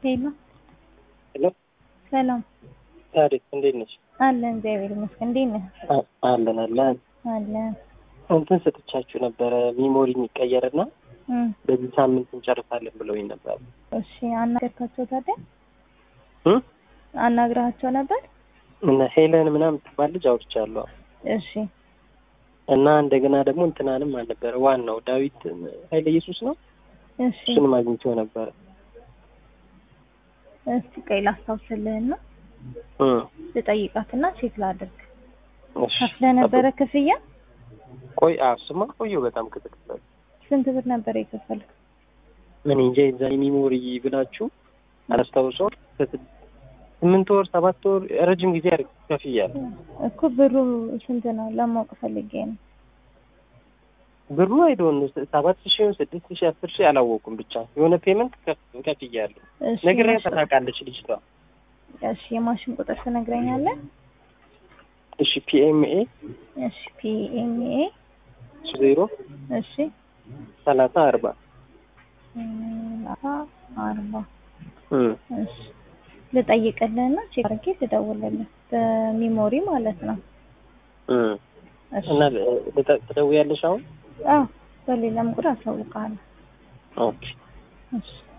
ሄሎ ሄሎ ሰላም ታዲያ እንዴት ነሽ? አለን እግዚአብሔር ይመስገን። እንዴት ነህ? አ- አለን አለን። አለን እንትን ሰጥቻችሁ ነበረ ሚሞሪ የሚቀየርና እም፣ በዚህ ሳምንት እንጨርሳለን ብለውኝ ነበር። እሺ አናገርካቸው ታዲያ እ? አናግረሃቸው ነበር? እና ሄለን ምናምን ትባል ልጅ አውርቻለሁ እሺ እና እንደገና ደግሞ እንትናንም አልነበረ ዋናው ዳዊት ኃይለ ኢየሱስ ነው። እሺ እሱንም አግኝቼው ነበረ። እስቲ ቆይ ላስታውስልህና እ። ልጠይቃትና ቼክ ላድርግ። እሺ። ከፍለህ ነበረ ክፍያ? ቆይ አዎ፣ እሱማ ቆየሁ በጣም ከተከፈለ ስንት ብር ነበረ የከፈልክ? ምን እንጃ የዛ ሚሞሪ ብላችሁ አላስታውሰው ስምንት ወር ሰባት ወር ረጅም ጊዜ አድርግ ከፍያለሁ። እኮ ብሩ ስንት ነው ለማወቅ ፈልጌ ነው። ብሩ አይዶን ሰባት ሺህ ስድስት ሺህ አስር ሺህ አላወቁም። ብቻ የሆነ ፔመንት ከፍ- ከፍያለሁ። እሺ ነግሬ ማሽን- ታውቃለች ልጅቷ። እሺ የማሽን ቁጥር ትነግረኛለህ? እሺ ፒኤምኤ እሺ ፒኤምኤ ዜሮ እሺ ሰላሳ አርባ ሰላሳ አርባ እም። እሺ ልጠይቅልህና ቼክ አድርጌ ልደውልልህ በሚሞሪ ማለት ነው። እም። እሺ እና ልጠ- ትደውያለሽ አሁን? አዎ በሌላም ቁጥር አሳውቅሃለሁ። ኦኬ እሺ